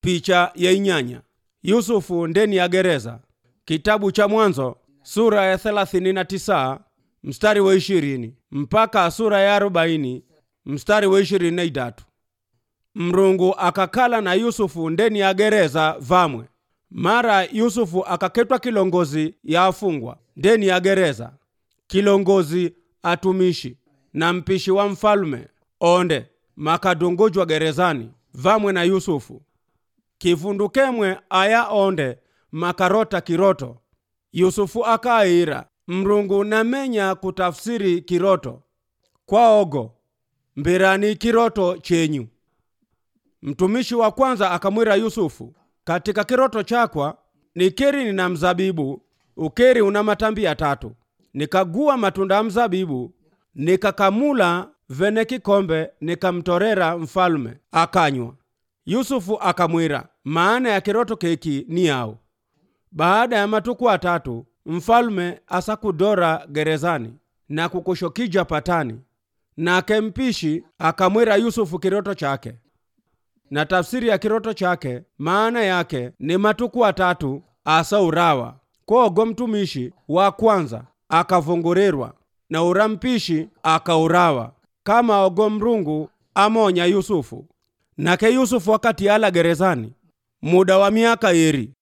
picha ya inyanya yusufu ndeni ya gereza kitabu cha mwanzo sura ya 39 mstari wa 20 mpaka sura ya 40 mstari wa 23 mrungu akakala na yusufu ndeni ya gereza vamwe mara yusufu akaketwa kilongozi ya afungwa ndeni ya gereza kilongozi atumishi na mpishi wa mfalume onde makadungujwa gerezani vamwe na yusufu kivundukemwe aya onde makarota kiroto yusufu akaira mrungu namenya kutafsiri kiroto kwaogo mbirani kiroto chenyu mtumishi wa kwanza akamwira yusufu katika kiroto chakwa nikeri nina mzabibu ukeri una matambi ya tatu nikagua matunda ya mzabibu nikakamula vene kikombe nikamtorera mfalme akanywa yusufu akamwira maana ya kiroto keki ni yao baada ya matuku atatu mfalme asakudora gerezani na kukushokija patani nake mpishi akamwira yusufu kiroto chake na tafsiri ya kiroto chake maana yake ni matuku atatu asaurawa kwogo mtumishi wa kwanza akavungurirwa na ura mpishi akaurawa kama ogo mrungu amonya yusufu nake yusufu wakati ala gerezani muda wa miaka iri